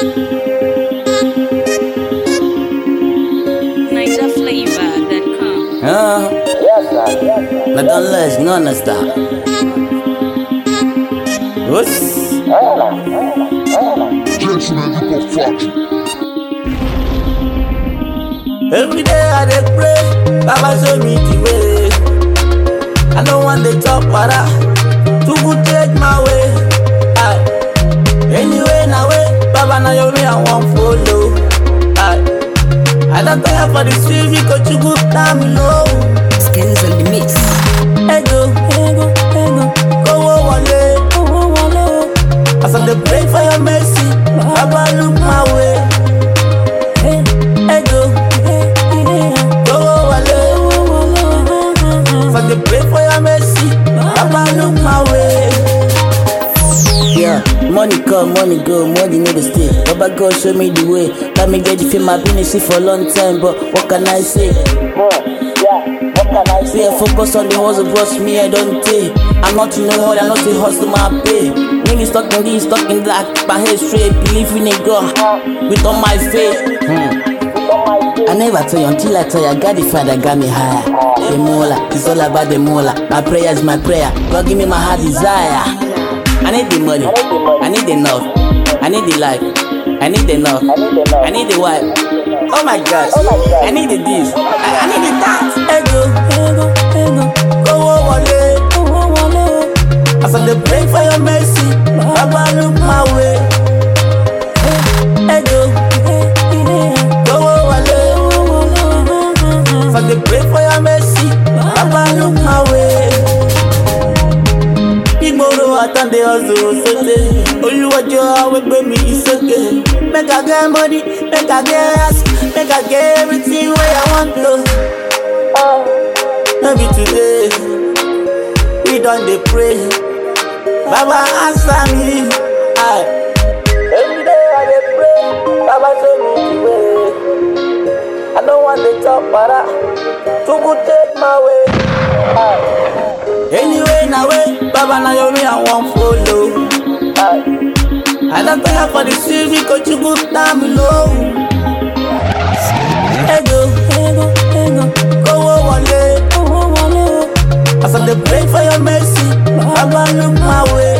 NigerFlavor.com. Uh, not unless none of that. Whoops. Gentlemen, you go fuck you. Every day I dey pray, Baba show me the way. I don't want the top para, too good take my way. Aye. Anyway, now way, Baba now your way I want follow. Aye. I don't tire for the street because you good down below. Skins on the mix. Ego, ego, ego, go wale, go wale. As I dey pray for your mercy, Baba look my way. Ego, go wale, as I dey pray for your mercy, Baba look my way. Yeah, money come, money go, money no dey stay. Baba God show me the way. Let me get you feel my business for a long time, but what can I say? Say I focus on the hustle, bros, me I don't take. I'm not in no hurry, I'm not a hustle, my pay. Niggas stuck in this, stuck in that, my head straight, believe in a God, with all my faith. Hmm. I never tell you until I tell you, I got the fire that got me higher. The mola, it's all about the mola. My prayer is my prayer. God give me my heart desire. I need the money, I need the love, I need the life, I need the love, I need the wife. Oh my gosh, I need the this, I, I need the that. Ego, ego, ego, go wale, go wale. As I dey pray for your mercy, Baba look my way. Ego, go wale, as I dey pray for your mercy, Baba look my way. Igboro àtàndé ọ̀sùn sóde. Olúwọ́jọ́ àwọn ẹgbẹ́ mi ìsókè. Make I get money, make I get house, make I get everything wey I want to. No be today, we don dey pray. Baba answer me. Aye. Every day I dey pray, Baba show me the way. I no wan dey talk para, Chukwu take my way. Aye. Anyway, na way, Baba na your way I wan follow. Aye. I don't tire for the street because you good down below. Ego, ego, ego, go wale, go wale. As I dey pray for your mercy, Baba look my way.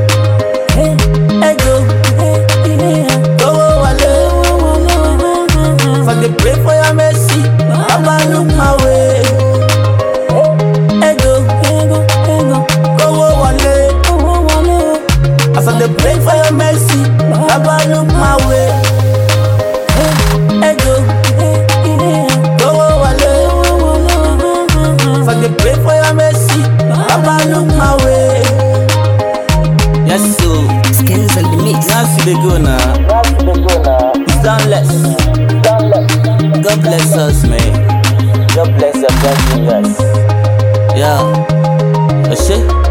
Ego, go wale, as I dey pray for your mercy, Baba look my way. Ego, ego, ego, go wale, go wale. As I dey pray for your mercy, Baba look my way. Ego, go wale, as I dey pray for your mercy, Baba look my way. Yes, so Skins on the mix. now see the go now. It's downless. God bless us, man. God bless your blessing, guys. Yeah. Oh shit.